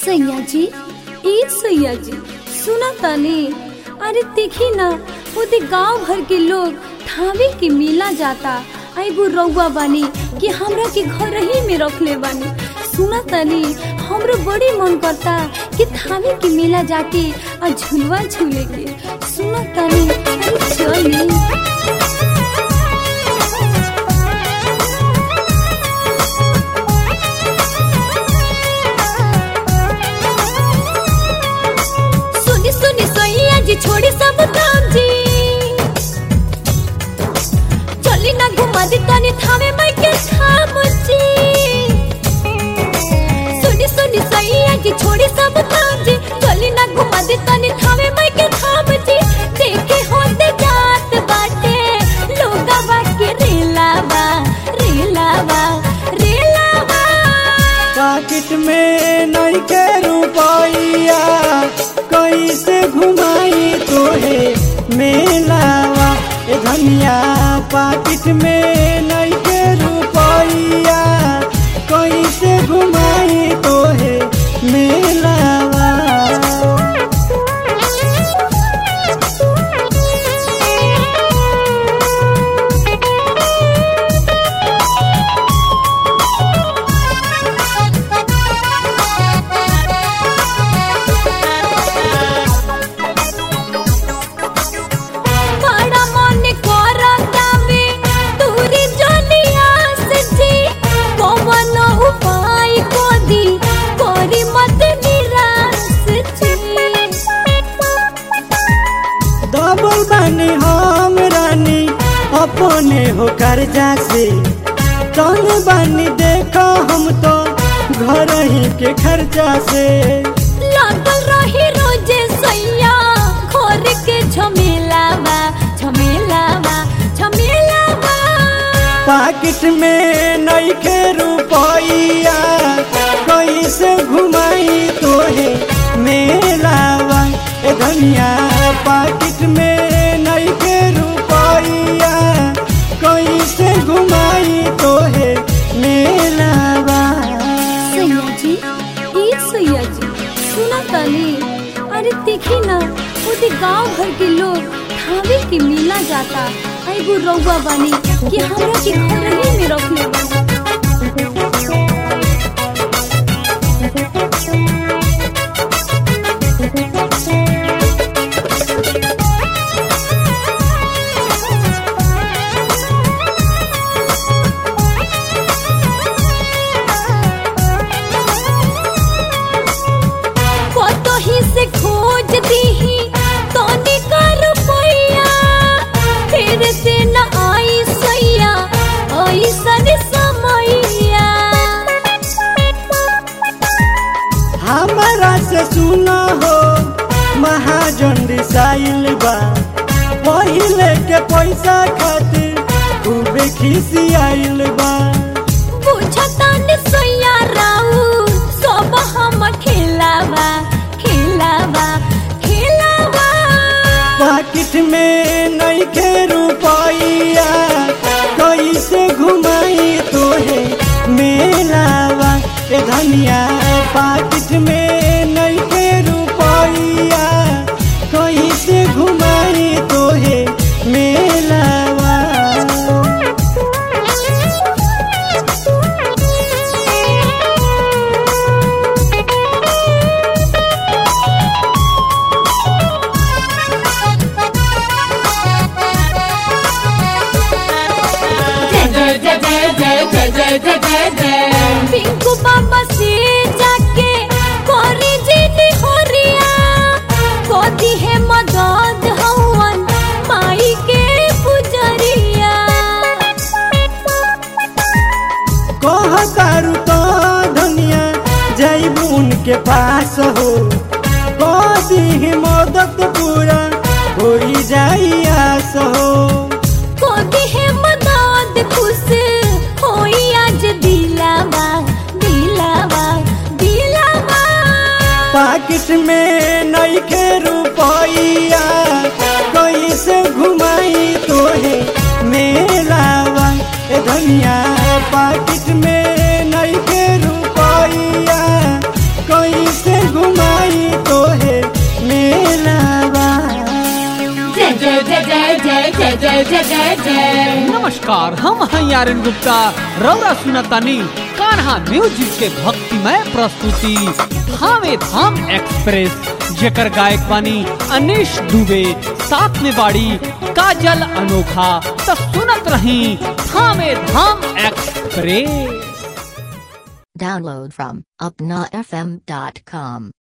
सैया जी ए सैया जी सुना तानी अरे देखी ना ओदे गांव भर के लोग थावे के मेला जाता एगो रउआ बानी कि हमरा के घर ही में रखले बानी सुना तानी हमरो बड़ी मन करता कि थावे के मेला जाके आ झुलवा झूले के सुना तानी अरे चली सुनी सुनी सैया जी छोड़ी सब काम जी चली ना घुमा दी तनी थावे मैं के थाम जी सुनी सुनी सैया जी छोड़ी सब काम जी चली ना घुमा दी तनी थावे मैं के थाम जी देखे होते जात बाटे लोगा के रेलावा रेलावा रेलावा पाकिट में नहीं के रुपैया कैसे घुमाई तोहे मेलावा ए धनिया पाकिट में नहीं के रुपैया कैसे घुमाई तोहे मेलावा बड़ा मन करता में तूरी जलिया से जी कौन उपाय को दी कोरी मत निराश जी दबल बानी हम रानी अपने हो कर्जा से तंग बानी देखो हम तो घर ही के खर्चा से लागल रही रोजे सैया घर के झमेलावा झमेलावा झमेलावा पाकिट में नहीं के रुपैया कैसे घुमाई तोहे मेलावा ए धनिया पाकिट में नहीं के रुपैया कैसे घुमाई तोहे मेलावा सैया जी ए सैया जी सुना ताली अरे देखी ना ओदे गांव भर के लोग थावे के मेला जाता एगो रउआ बानी कि हमरा के घर ही में रखले बानी कतो ही से खोज दीही तोनी का रुपैया फिर से न आई सैया ऐसन समैया हमारा से सुना हो महाजन रिसाइल बा पहिले के पैसा खातिर खूबे खिसियाइल बा बुझता न सैया राउ सब हम खेलावा खेलावा खेलावा पाकिट में नहीं के रुपैया कैसे घुमाई तोहे मेलावा ए धनिया पाकिट में नहीं के रुपैया कैसे घुमाई तोहे मेलावा पिंकू बाबा से जाके कोरी जीनी होरिया कोदी है मदद हवन माई के पुजरिया कह तारू तो धनिया जैबू उनके पास हो कदी मदद पूरा हो जाई आस हो कोदी है मदद खुश होई आज दिलावा दिलावा दिलावा पाकिट में नहीं के रुपैया कैसे घुमाई तोहे मेलावा ए धनिया पाकिट में नहीं के रुपैया कैसे जय जय जय जय जय जय जय जय जय नमस्कार हम हैं आर्यन गुप्ता रौरा सुनतानी कान्हा म्यूजिक के भक्तिमय प्रस्तुति थावे धाम एक्सप्रेस जेकर गायक बानी अनिश दुबे साथ में बाड़ी काजल अनोखा तो सुनत रही Thawe Dham express Download from upnafm.com.